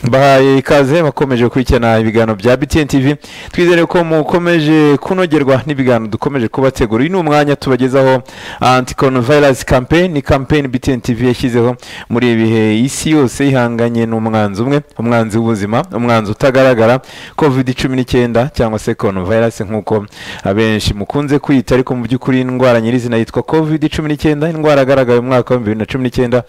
mbahaye ikaze bakomeje gukurikirana ibiganiro bya BTN TV twizere ko mukomeje kunogerwa n'ibiganiro dukomeje kubategura uyu ni umwanya tubagezaho anti coronavirus campaign ni campaign BTN TV yashyizeho muri ibi bihe isi yose ihanganye n'umwanzi umwe umwanzi w'ubuzima umwanzi utagaragara covid cumi n'icyenda cyangwa se coronavirus nk'uko abenshi mukunze kwita ariko mu by'ukuri indwara nyirizina yitwa covid cumi n'icyenda indwara yagaragaye mu mwaka w'ibihumbi bibiri na cumi n'icyenda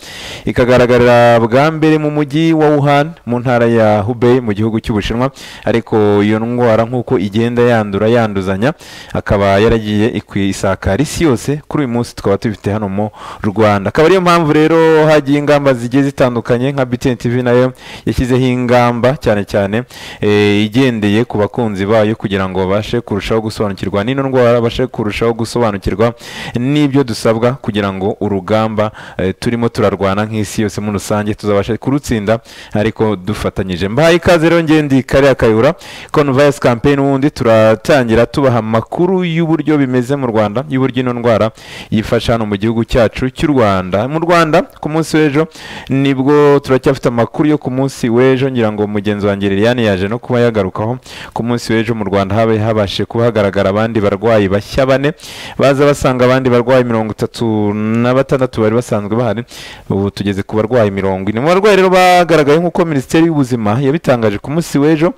ikagaragarira bwa mbere mu mujyi wa Wuhan mu ntara ya Hubei mu gihugu cy'Ubushinwa ariko iyo ndwara nk'uko igenda yandura yanduzanya akaba yaragiye ikwisakara isi yose kuri uyu munsi tukaba tubifite hano mu Rwanda akaba ariyo mpamvu rero hagiye ingamba zigiye zitandukanye nka BTN TV nayo yashyizeho ingamba cyane cyane eh, igendeye ku bakunzi bayo kugira ngo babashe kurushaho gusobanukirwa n'ino ndwara babashe kurushaho gusobanukirwa n'ibyo dusabwa kugira ngo urugamba eh, turimo turarwana nk'isi yose muri rusange tuzabasha kurutsinda ariko dufatanyije mbahaye ikaze rero ngendi kariya kayura coronavirus campaign ubundi turatangira tubaha amakuru y'uburyo bimeze mu Rwanda y'uburyo ino ndwara yifasha hano mu gihugu cyacu cy'u Rwanda mu Rwanda ku munsi w'ejo nibwo turacyafite amakuru yo ku munsi w'ejo ngira ngo mugenzi wanjye Liliane yaje no kuba yagarukaho ku munsi w'ejo mu Rwanda habe habashe kuba hagaragara abandi barwayi bashya bane baza basanga abandi barwayi mirongo itatu na batandatu bari basanzwe bahari ubu tugeze ku barwayi mirongo ine mu barwayi rero bagaragaye nk'uko minisiteri y'ubuzima yabitangaje ku munsi w'ejo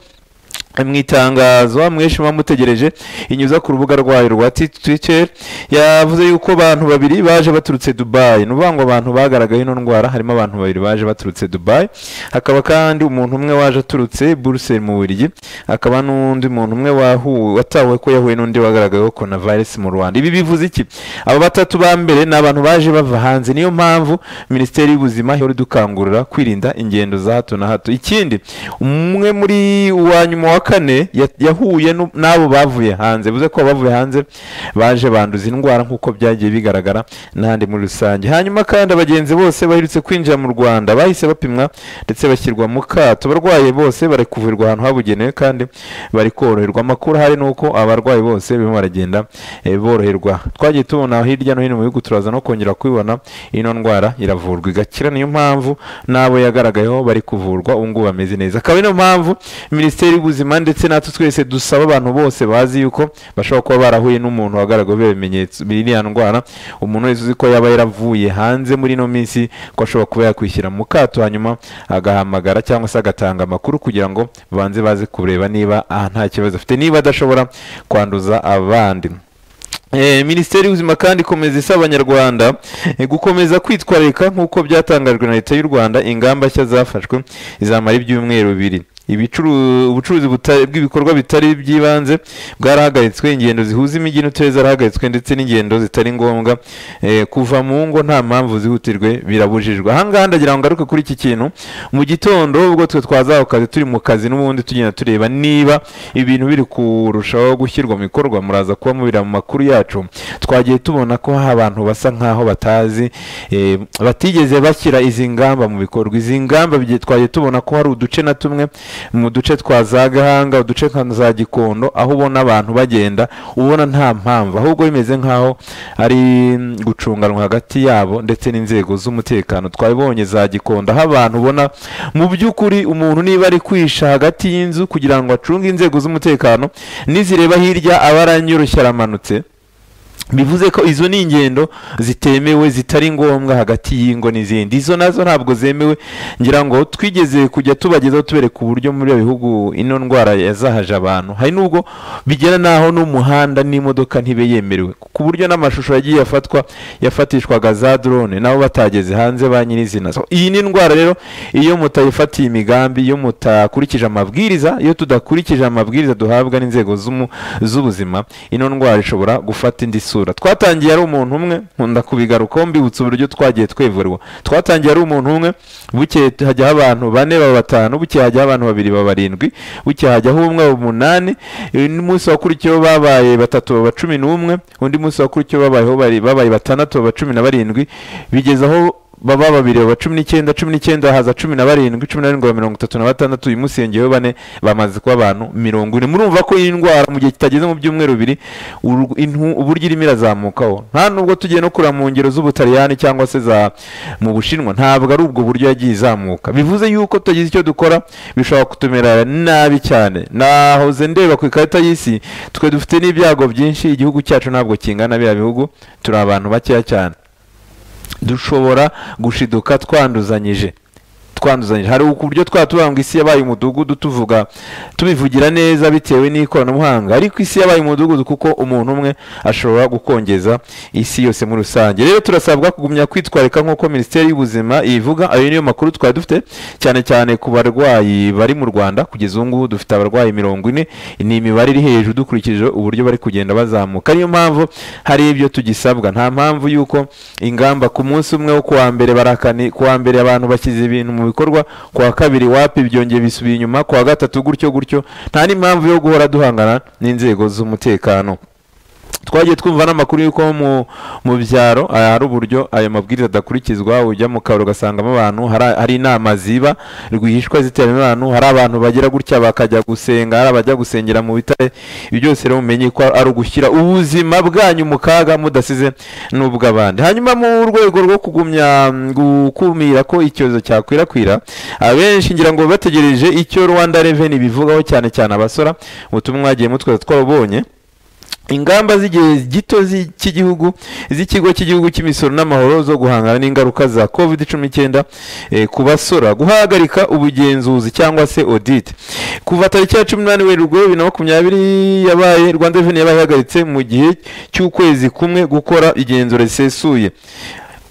mu itangazo mwinshi muba mutegereje inyuza ku rubuga rwayo rwa twitter yavuze yuko abantu babiri baje baturutse dubayi ni ukuvuga ngo abantu bagaragaye ino ndwara harimo abantu babiri baje baturutse dubayi hakaba kandi umuntu umwe waje aturutse buruseli mu burigi hakaba n'undi muntu umwe wahu- watawe ko yahuye n'undi wagaragayeho coronavirus mu rwanda ibi bivuze iki aba batatu ba mbere ni abantu baje bava hanze niyo mpamvu minisiteri y'ubuzima ihora idukangurira kwirinda ingendo za hato na hato ikindi umwe muri uwa nyuma wa kane ya- yahuye nu- n'abo bavuye hanze bivuze ko abavuye hanze baje banduza indwara nk'uko byagiye bigaragara n'ahandi muri rusange hanyuma kandi abagenzi bose baherutse kwinjira mu rwanda bahise bapimwa ndetse bashyirwa mu kato abarwayi bose bari kuvurirwa ahantu habugenewe kandi bari koroherwa amakuru ahari ni uko abarwayi bose barimo baragenda eh, boroherwa twagiye tubona hirya no hino mu bihugu turaza no kongera kubibona ino ndwara iravurwa igakira niyo mpamvu n'abo yagaragayeho bari kuvurwa ubu ngubu bameze neza akaba niyo mpamvu minisiteri y'ubuzima ndetse natwe twese dusaba abantu bose bazi yuko bashobora kuba barahuye n'umuntu wagaragaweho ibimenyetso biriya ndwara umuntu wese uzi ko yaba yaravuye hanze muri ino minsi ko ashobora kuba yakwishyira mu kato hanyuma agahamagara cyangwa se agatanga amakuru kugira ngo banze baze kureba niba aha nta kibazo afite niba adashobora kwanduza abandi Eh, minisiteri y'ubuzima kandi ikomeza isaba abanyarwanda eh, gukomeza kwitwararika nk'uko byatangajwe na leta y'u rwanda ingamba nshya zafashwe izamara ibyumweru bibiri Ibicuru- ubucuruzi buta- bw'ibikorwa bitari by'ibanze bwarahagaritswe ingendo zihuza imijyi n'uturere zarahagaritswe ndetse n'ingendo zitari ngombwa eh, kuva mu ngo nta mpamvu zihutirwe birabujijwe ahangaha ndagira ngo ngaruke kuri iki kintu mu gitondo ubwo twe twazaho kazi turi mu kazi n'ubundi tugenda tureba niba ibintu biri kurushaho gushyirwa mu bikorwa muraza kuba mubira mu makuru yacu twagiye tubona ko hari abantu basa nkaho batazi eh, batigeze bashyira izi ngamba mu bikorwa izi ngamba bye- twagiye tubona ko hari uduce na tumwe mu duce twa za gahanga uduce nka za gikondo aho ubona abantu bagenda ubona nta mpamvu ahubwo bimeze nkaho ari mm, gucunganwa hagati yabo ndetse n'inzego z'umutekano twabibonye za gikondo aho abantu ubona mu by'ukuri umuntu niba ari kwisha hagati y'inzu kugira ngo acunge inzego z'umutekano nizireba hirya aba aranyurushya aramanutse bivuze ko izo ni ingendo zitemewe zitari ngombwa hagati y'ingo n'izindi izo nazo ntabwo zemewe ngira ngo twigeze kujya tubagezaho tubereka uburyo muri ibi bihugu ino ndwara yazahaje abantu hari n'ubwo bigera n'aho n'umuhanda n'imodoka ntibe yemerewe ku buryo n'amashusho yagiye afatwa yafatishwaga za drone nabo batageze hanze ba nyirizina So, iyi ni indwara rero iyo mutayifatiye imigambi iyo mutakurikije amabwiriza iyo tudakurikije amabwiriza duhabwa n'inzego z'umu- z'ubuzima ino ndwara ishobora gufata indi sura twatangiye ari umuntu umwe nkunda kubigarukaho mbibutsa uburyo twagiye twevurwa twatangiye ari umuntu umwe bukeye hajyaho abantu bane baba batanu bukeye hajyaho abantu babiri baba barindwi bukeye hajyaho umwe baba umunani uyu ni munsi wakurikiyeho babaye batatu baba cumi n'umwe undi munsi wakurikiyeho babayeho bari- babaye batandatu baba cumi na barindwi bigeze aho baba babireba cumi n'icyenda cumi n'icyenda haza cumi na barindwi cumi na barindwi ba mirongo itatu na batandatu uyu munsi yongeyeho bane bamaze kuba abantu mirongo ine murumva ko iyi ndwara mu gihe kitageze mu byumweru bibiri uru- intu- uburyo irimo irazamukaho nta nubwo tugiye no kureba mu ngero z'ubutaliyani cyangwa se za mu bushinwa ntabwo ari ubwo buryo yagiye izamuka bivuze yuko tutagize icyo dukora bishobora kutumera nabi cyane nahoze ndeba ku ikarita y'isi twe dufite n'ibyago byinshi igihugu cyacu ntabwo kingana biriya bihugu turi abantu bakeya cyane dushobora gushiduka twanduzanyije twanduzanyije hari uburyo twaba tuvuga ngo isi yabaye umudugudu tuvuga tubivugira neza bitewe n'ikoranabuhanga ariko isi yabaye umudugudu kuko umuntu umwe ashobora gukongeza isi yose muri rusange rero turasabwa kugumya kwitwarika nk'uko minisiteri y'ubuzima ibivuga ayo niyo makuru twari dufite cyane cyane ku barwayi bari mu rwanda kugeza ubu ngubu dufite abarwayi mirongo ine ni imibare iri hejuru dukurikije uburyo bari kugenda bazamuka niyo mpamvu hari ibyo tugisabwa nta mpamvu y'uko ingamba ku munsi umwe wo kuwa mbere barakani ku wa mbere abantu bashyize ibintu mu bikorwa ku wa kabiri wapi byongeye bisubiye inyuma ku wa gatatu gutyo gutyo nta n'impamvu yo guhora duhangana n'inzego z'umutekano twagiye twumva n'amakuru y'uko mu- mu byaro ah, hari uburyo ayo mabwiriza adakurikizwa ujya mu kabari ugasangamo abantu hari- hari inama ziba rwihishwa ziteramo abantu hari abantu bagira gutya bakajya gusenga hari abajya gusengera mu bitare ibyo byose rero mumenye ko ari ugushyira ubuzima bwanyu mu kaga mudasize n'ubw'abandi hanyuma mu rwego rwo kugumya mm, gukumira ko icyorezo cyakwirakwira abenshi ngira ngo bategereje icyo rwanda reveni bivugaho cyane cyane abasora ubutumwa mwagiye mutwe twabonye ingamba z'igihe gito zi- cy'igihugu z'ikigo cy'igihugu cy'imisoro n'amahoro zo guhangana n'ingaruka za covid cumi n'icyenda ku basora guhagarika ubugenzuzi cyangwa se audit kuva tariki ya cumi n'umunani werurwe bibiri na makumyabiri yabaye rwanda reveni yabaye ihagaritse mu gihe cy'ukwezi kumwe gukora igenzura risesuye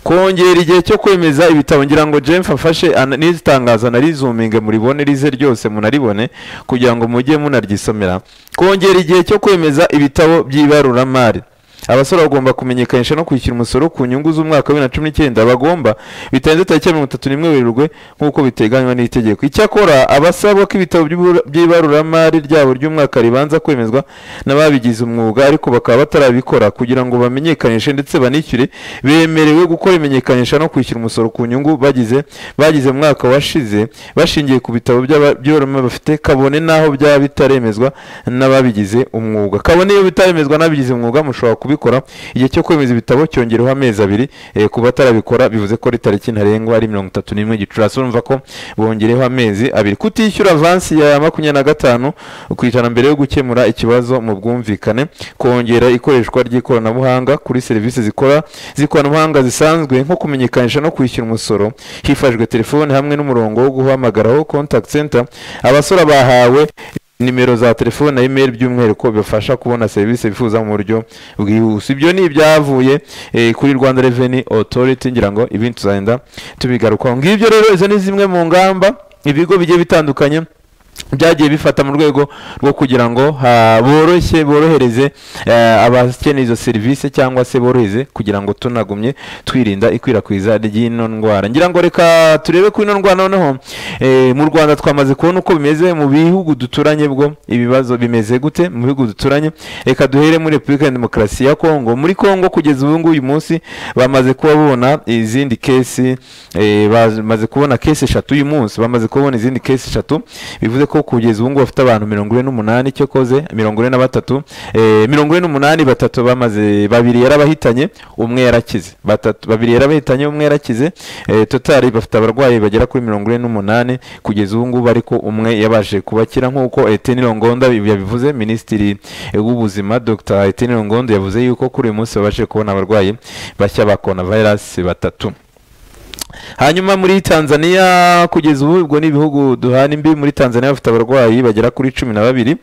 kongera igihe cyo kwemeza ibitabo ngira ngo James afashe ana- n'itangazo anarizuminge muribone rize ryose munaribone kugira ngo mujye munaryisomera kongera igihe cyo kwemeza ibitabo by'ibaruramari abasore bagomba kumenyekanisha no kwishyura umusoro ku nyungu z'umwaka wa bibiri na cumi n'icyenda bagomba bitarenze tariki ya mirongo itatu n'imwe werurwe nk'uko biteganywa n'itegeko icyakora abasabwa ko ibitabo by'ibura- by'ibaruramari ryabo ry'umwaka ribanza kwemezwa n'ababigize umwuga ariko bakaba batarabikora kugira ngo bamenyekanishe ndetse banishyure bemerewe gukora imenyekanisha no kwishyura umusoro ku nyungu bagize bagize mu mwaka washize bashingiye ku bitabo by'aba- by'ibaruramari bafite kabone n'aho byaba bitaremezwa n'ababigize umwuga kabone iyo bitaremezwa n'ababigize umwuga mushobora kubikora igihe cyo kwemeza ibitabo cyongereho amezi abiri eh, ku batarabikora bivuze ko ari tariki ntarengwa ari mirongo itatu n'imwe gicurasi urumva ko bongereho amezi abiri kutishyura avansi ya makumyabiri na gatanu ku ijana mbere yo gukemura ikibazo mu bwumvikane kongera ikoreshwa ry'ikoranabuhanga kuri serivisi zikora z'ikoranabuhanga zisanzwe nko kumenyekanisha no kwishyura umusoro hifashishijwe telefoni hamwe n'umurongo wo guhamagaraho contact center abasora bahawe nimero za telefoni na email by'umwihariko bibafasha kubona serivisi bifuza mu buryo bwihuse ibyo ni ibyavuye eh, kuri rwanda reveni otoriti ngira ngo ibindi tuzagenda tubigarukaho ngibyo rero izo ni zimwe mu ngamba ibigo bigiye bitandukanye byagiye bifata mu rwego rwo kugira ngo ha- boroshye borohereze eh, abakeneye izo serivisi cyangwa se borohereze kugira ngo tunagumye twirinda ikwirakwiza ry'ino ndwara ngira ngo reka turebe kuri ino ndwara noneho eh, mu rwanda twamaze kubona uko bimeze mu bihugu duturanye bwo ibibazo bimeze gute mu bihugu duturanye reka duhere muri repubulika ya demokarasi ya kongo muri kongo kugeza ubu ngubu uyu munsi bamaze kuba babona izindi kesi eh, bamaze kubona kesi eshatu uyu munsi bamaze kubona izindi kesi eshatu bivuze ko kugeza ubu ngubu bafite abantu mirongo ine n'umunani cyo koze mirongo ine na batatu eh, mirongo ine n'umunani batatu bamaze babiri yarabahitanye umwe yarakize batatu babiri yarabahitanye umwe yarakize eh, totari bafite abarwayi bagera kuri mirongo ine n'umunani kugeza ubu ngubu ariko umwe yabashije kubakira nk'uko Etienne Longonda yabivuze minisitiri eh, w'ubuzima Dr Etienne Longonda yavuze yuko kuri uyu munsi babashije kubona abarwayi bashya ba coronavirus batatu hanyuma muri tanzania kugeza ubu ubwo ni ibihugu duhana imbi muri tanzania bafite abarwayi bagera kuri cumi na babiri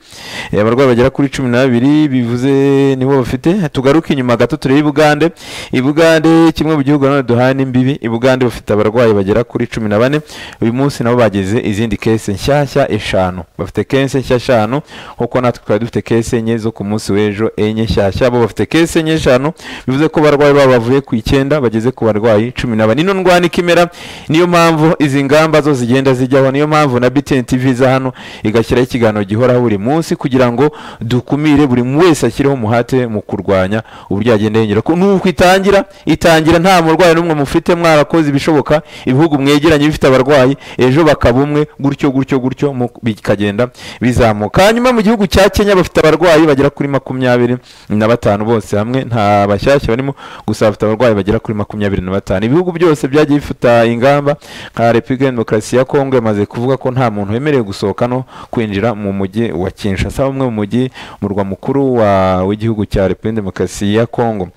Eh, abarwayi bagera kuri cumi na babiri bivuze nibo bafite tugaruke inyuma gato turebe ibugande ibugande kimwe mu gihugu nanone duhana imbibi ibugande bafite abarwayi bagera kuri cumi na bane uyu munsi nabo bageze izindi kese nshyashya eshanu bafite kese nshya eshanu kuko natwe twari dufite kese enye zo ku munsi w'ejo enye nshyashya bo bafite kese enye eshanu bivuze ko abarwayi babo bavuye ku icyenda bageze ku barwayi cumi na bane ino ndwara niko imera niyo mpamvu izi ngamba zo zigenda zijyaho niyo mpamvu na BTN TV iza hano igashyiraho ikiganiro gihoraho buri munsi kugira ngo dukumire buri wese ashyireho umuhate mu kurwanya uburyo yagenda yongera ko nuko itangira itangira nta murwayi n'umwe mufite mwarakoze ibishoboka ibihugu mwegeranye bifite abarwayi ejo bakaba umwe gutyo gutyo gutyo mu- bikagenda bizamuka hanyuma mu gihugu cya Kenya bafite abarwayi bagera kuri makumyabiri na batanu bose hamwe nta bashyashya barimo gusa bafite abarwayi bagera kuri makumyabiri na batanu ibihugu byose byagiye bifata ingamba nka repubulika ya demokarasi ya kongo imaze kuvuga ko nta muntu wemerewe gusohoka no kwinjira mu mujyi wa kinshasa umwe mu mujyi murwa mukuru wa- w'igihugu cya repubulika ya demokarasi ya kongo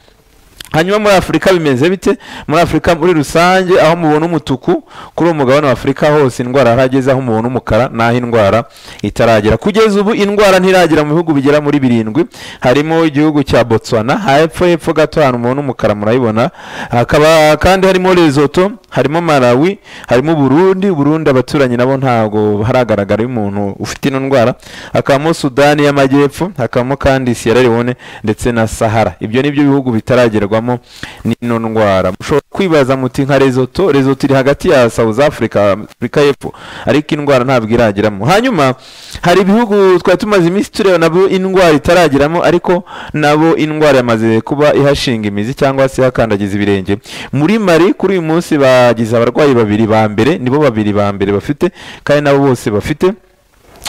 hanyuma muri afurika bimeze bite muri afurika muri rusange aho mubona umutuku kuri uwo mugabane wa afurika hose indwara harageze aho mubona umukara n'aho indwara itaragera kugeza ubu indwara ntiragera mu bihugu bigera muri birindwi harimo igihugu cya botswana hepfo hepfo gato ahantu mubona umukara murayibona hakaba kandi harimo rezoto harimo malawi harimo burundi burundi abaturanyi nabo ntabwo haragaragara umuntu ufite ino ndwara hakabamo sudani y'amajyepfo hakabamo kandi sierra leone ndetse na sahara ibyo ni byo bihugu bitaragerwamo n'ino ndwara mushobora kwibaza muti nka rezoto rezoto iri hagati ya south africa afurika y'epfo ariko indwara ntabwo irageramo hanyuma hari ibihugu twari tumaze iminsi tureba nabo indwara itarageramo ariko nabo indwara yamaze kuba ihashinga imizi cyangwa se ihakandagiza ibirenge muri mari kuri uyu munsi bagize abarwayi babiri ba mbere nibo babiri ba mbere bafite kandi nabo bose bafite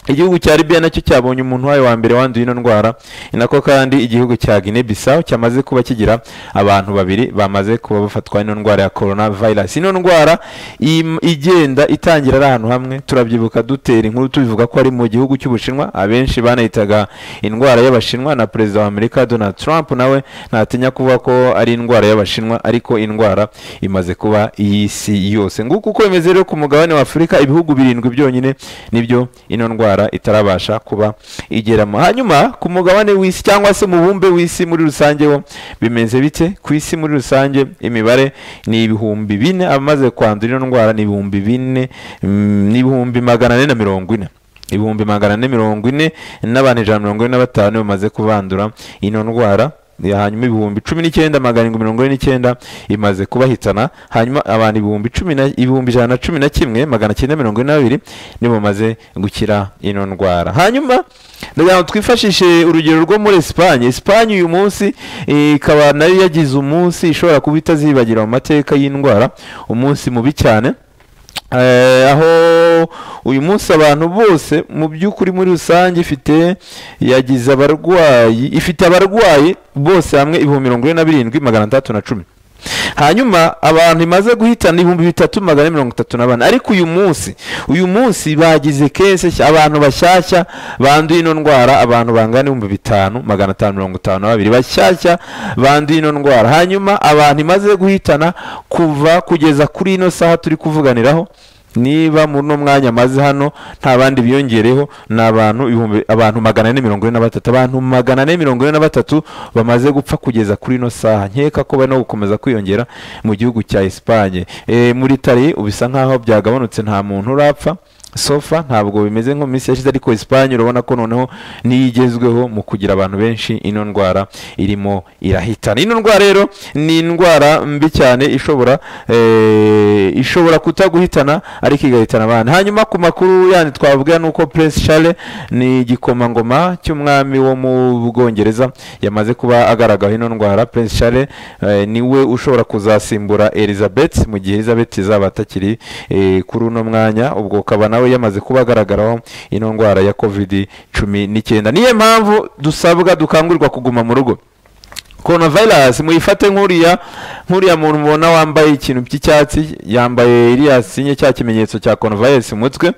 igihugu cya Libya nacyo cyabonye umuntu wayo wa mbere wanduye ino ndwara ni nako kandi igihugu cya Guinea Bissau cyamaze kuba kigira abantu babiri bamaze kuba bafatwa ino ndwara ya coronavirus ino ndwara im- igenda itangira ari ahantu hamwe turabyibuka dutera inkuru tubivuga ko ari mu gihugu cy'Ubushinwa abenshi banayitaga indwara y'Abashinwa na perezida wa Amerika Donald Trump nawe ntatinya kuvuga ko ari indwara y'Abashinwa ariko indwara imaze kuba iy'isi yose nguko uko bimeze rero ku mugabane wa Afurika ibihugu birindwi byonyine nibyo ino ndwara itarabasha kuba igeramo hanyuma ku mugabane w'isi cyangwa se mubumbe w'isi muri rusange wo bimeze bite ku isi muri rusange imibare ni ibihumbi bine abamaze kwandura ino ndwara ni ibihumbi bine mm, ni ibihumbi magana ane na mirongo ine ibihumbi magana ane mirongo ine n'abantu ijana na mirongo ine na batanu bamaze kubandura ino ndwara Ya, hanyuma ibihumbi cumi n'icyenda magana arindwi mirongo ine n'icyenda imaze kubahitana hanyuma abantu ibihumbi cumi na ibihumbi ijana na cumi na kimwe magana cyenda mirongo ine n'abiri nibo bamaze gukira ino ndwara hanyuma ndagira ngo twifashishe urugero rwo muri Espagne Espagne uyu munsi eh, ikaba nayo yagize umunsi ishobora kuba itazibagira mu mateka y'indwara umunsi mubi cyane Eh, aho uyu munsi abantu bose mu by'ukuri muri rusange ifite yagize abarwayi ifite abarwayi bose hamwe ibihumbi mirongo ine na birindwi magana atandatu na cumi hanyuma abantu imaze guhitana ibihumbi bitatu magana ane mirongo itatu na bane ariko uyu munsi uyu munsi bagize kese nshya- abantu bashyashya banduye ino ndwara abantu bangana n'ibihumbi bitanu magana atanu mirongo itanu na babiri bashyashya banduye ino ndwara hanyuma abantu imaze guhitana kuva kugeza kuri ino saha turi kuvuganiraho niba muri uno mwanya maze hano nta bandi biyongereho ni abantu ibihumbi abantu magana ane mirongo ine na batatu abantu magana ane mirongo ine na batatu bamaze gupfa kugeza kuri ino saha nkeka ko bari no gukomeza kwiyongera mu gihugu cya Espagne e, muri Italy ubisa nkaho byagabanutse nta muntu urapfa sofa ntabwo bimeze nko mu minsi yashize ariko Espagne urabona ko noneho niyo igezweho mu kugira abantu benshi ino ndwara irimo irahitana ino ndwara rero ni indwara mbi cyane ishobora eh, ishobora kutaguhitana ariko igahitana abana hanyuma ku makuru yandi twavuga ni uko Prince Charles ni igikomangoma cy'umwami wo mu Bwongereza yamaze kuba agaragaho ino ndwara Prince Charles eh, niwe ushobora kuzasimbura Elizabeth mu gihe Elizabeth izaba atakiri eh, kuri uno mwanya ubwo ukaba nawe yamaze kuba agaragaraho ino ndwara ya covid cumi n'icyenda niyo mpamvu dusabwa dukangurirwa kuguma mu rugo coronavirus muyifate nk'uriya nk'uriya muntu mubona wambaye ikintu cy'icyatsi yambaye iriya sinye cya kimenyetso cya coronavirus mu mutwe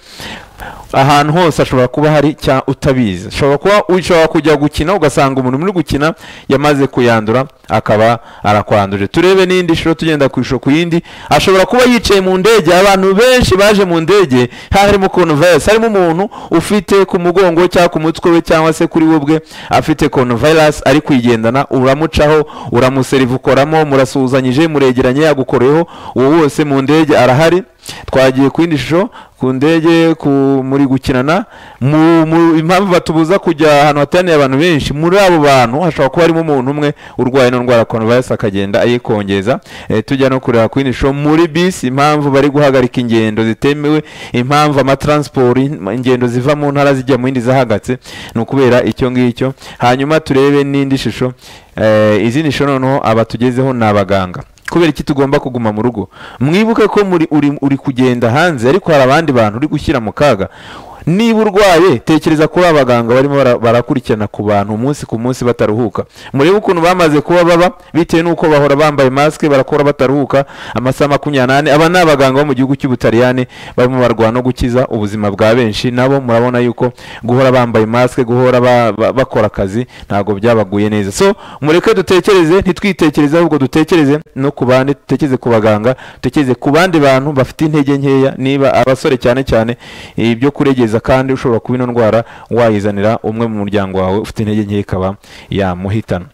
ahantu hose ashobora kuba hari cya utabizi ashobora kuba ushobora kujya gukina ugasanga umuntu muri gukina yamaze kuyandura akaba arakwanduje turebe n'indi shuro tugenda ku ishusho ku yindi ashobora kuba yicaye mu ndege abantu benshi baje mu ndege harimo coronavirus harimo umuntu ufite ku mugongo cyangwa ku mutwe we cyangwa se kuri we ubwe afite coronavirus ari kuyigendana uramucaho uramuseriva ukoramo murasuhuzanyije muregeranye yagukoreyeho uwo wose mu ndege arahari twagiye ku yindi shusho ku ndege ku- muri gukinana mu- mu- impamvu batubuza kujya ahantu hateraniye abantu benshi muri abo bantu hashobora kuba harimo umuntu umwe urwaye ino ndwara ya coronavirus akagenda ayikongeza Eh, tujya no kureba ku yindi shusho muri bisi impamvu bari guhagarika ingendo zitemewe impamvu amatransport in- ingendo ziva mu ntara zijya mu yindi zahagatse ni ukubera icyo ngicyo hanyuma turebe n'indi shusho Eh, izindi shusho noneho abatugezeho ni abaganga kubera iki tugomba kuguma mu rugo mwibuke ko muri uri, uri kugenda hanze ariko hari abandi bantu uri gushyira mu kaga niba urwaye tekereza kuri abaganga barimo bara- barakurikirana ku bantu umunsi ku munsi bataruhuka murebe ukuntu bamaze kuba baba bitewe n'uko bahora bambaye masike barakora bataruhuka amasaha makumyabiri n'ane aba ni abaganga bo mu gihugu cy'ubutaliyani barimo barwana no gukiza ubuzima bwa benshi nabo murabona yuko guhora bambaye masike guhora ba- ba- bakora akazi ntabwo byabaguye neza so mureke dutekereze ntitwitekereze ahubwo dutekereze no ku bandi dutekereze ku baganga dutekereze ku bandi bantu bafite intege nkeya niba abasore cyane cyane ibyo kuregeza kandi ushobora kuba ino ndwara wayizanira umwe mu muryango wawe ufite intege nkeya ikaba yamuhitana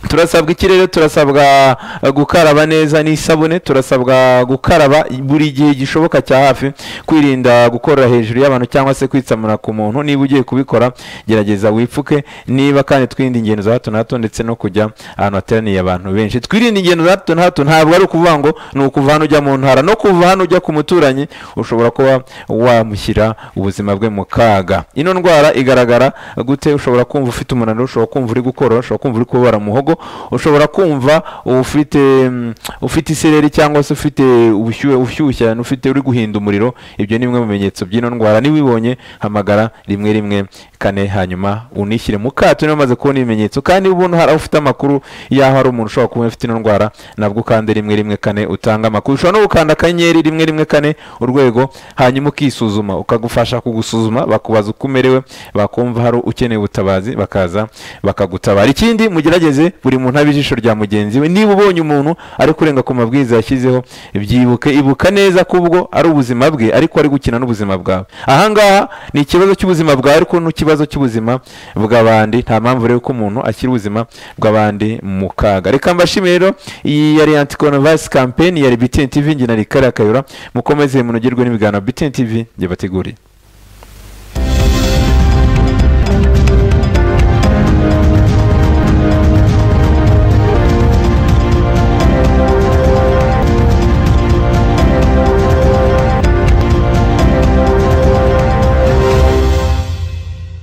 turasabwa ikirere turasabwa eh, gukaraba neza n'isabune turasabwa gukaraba buri gihe gishoboka cya hafi kwirinda gukorera hejuru y'abantu cyangwa se kwitsamura ku muntu niba ugiye kubikora gerageza wipfuke niba kandi twirinde ingendo za hato na hato ndetse no kujya ahantu hateraniye abantu benshi twirinde ingendo za hato na hato ntabwo ari ukuvuga ngo ni ukuva hano ujya mu ntara no kuva hano ujya ku muturanyi ushobora kuba wamushyira ubuzima bwe mu kaga ino ndwara igaragara gute ushobora kumva ufite umunaniro ushobora kumva uri gukorora ushobora kumva uri kubabara mu muhogo ushobora kumva ufite mm, ufite isereri cyangwa se ufite ubushyuhe ushyushye cyane ufite uri guhinda umuriro ibyo ni bimwe mu bimenyetso by'ino ndwara niba ubibonye hamagara rimwe rimwe kane hanyuma unishyire mu kato niba umaze kubona ibimenyetso kandi niba ubona hari ufite amakuru y'aho hari umuntu ushobora kuba ufite ino ndwara nabwo ukande rimwe rimwe kane utanga amakuru ushobora no gukanda akanyenyeri rimwe rimwe kane urwego hanyuma ukisuzuma ukagufasha kugusuzuma bakubaza uko umerewe bakumva hari ukeneye ubutabazi bakaza bakagutabara ikindi mugerageze buri muntu abe ijisho rya mugenzi we niba ubonye umuntu ari kurenga ku mabwiriza yashyizeho byibuke ibuka neza ko ubwo ari ubuzima bwe ariko ari gukina n'ubuzima bwawe ahangaha ni ikibazo cy'ubuzima bwawe ariko n'ikibazo cy'ubuzima bw'abandi nta mpamvu rero ko umuntu ashyira ubuzima bw'abandi mu kaga reka mbashime rero iyi yari anti coronavirus campaign ya BTN TV nge na Rikari Akayura mukomeze munogerwe n'ibiganiro BTN TV byabateguriye